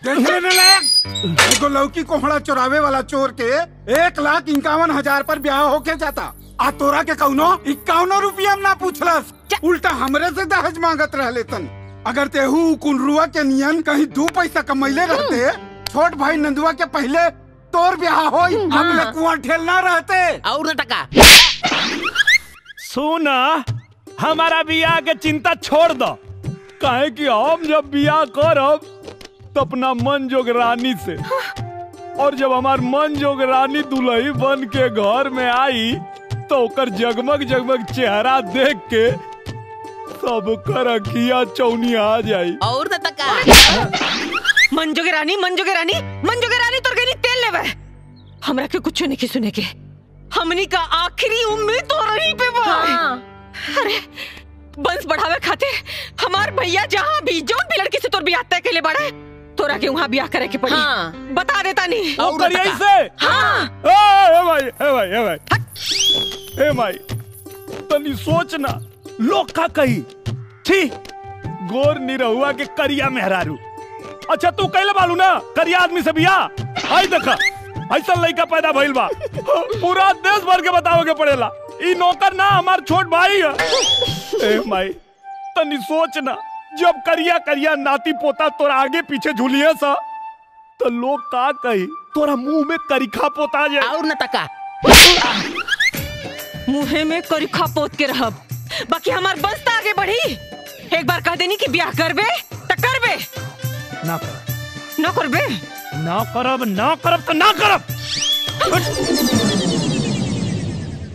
देखने न लायक एगो लौकी कोहड़ा चुरावे वाला चोर के एक लाख इक्यावन हजार पर ब्याह होके जाता आ तोरा के कौनो इक्यावनो रुपया ना पूछलस उल्टा हमरे से दहेज मांगत रहले तन अगर तेहू कुंडरुआ के नियन कहीं दू पैसा कमैले रहते छोट भाई नंदुआ के पहले तोर ब्याह होई हम लकुआ ठेलना रहते और न टका सुना हमारा बियाह के चिंता छोड़ दो काहे कि हम जब बियाह करब तो अपना मन जोग रानी से और जब हमार मन जोग रानी दुल्ही बन के घर में आई तो ओकर जगमग जगमग चेहरा देख के सबकर अखिया चौनिया आ जाई और न टका मंजो के रानी मंजो के रानी मंजो के रानी तोर गनी तेल लेवे हमरा के कुछ नहीं सुने के हमनी का आखिरी उम्मीद तो रही पे बा अरे बंस बढ़ावे खातिर हमार भैया जहाँ भी जोन भी लड़की से तोर बियाह तय के बाड़े तोरा के वहाँ बियाह करे के पड़ी हाँ। बता देता नहीं ओ करिए से हाँ ए ए भाई ए भाई ए भाई ए भाई तनी सोच ना लोग का कही छी गोर निरहुआ के करिया मेहरारू अच्छा तू कहले बालू ना करिया आदमी से बिया आई देखा ऐसा लड़का पैदा भइल बा पूरा देश भर के बतावे के पड़ेला ई नौकर ना हमार छोट भाई है ए माई तनी सोच ना जब करिया करिया नाती पोता तोरा आगे पीछे झूलिए सा तो लोग का कही तोरा मुंह में करिखा पोता जाए और न टका मुहे में करिखा पोत के रहब बाकी हमार बंस तो आगे बढ़ी एक बार कह देनी कि ब्याह करबे त करबे ना कर न करबे ना करब ना करब तो ना करब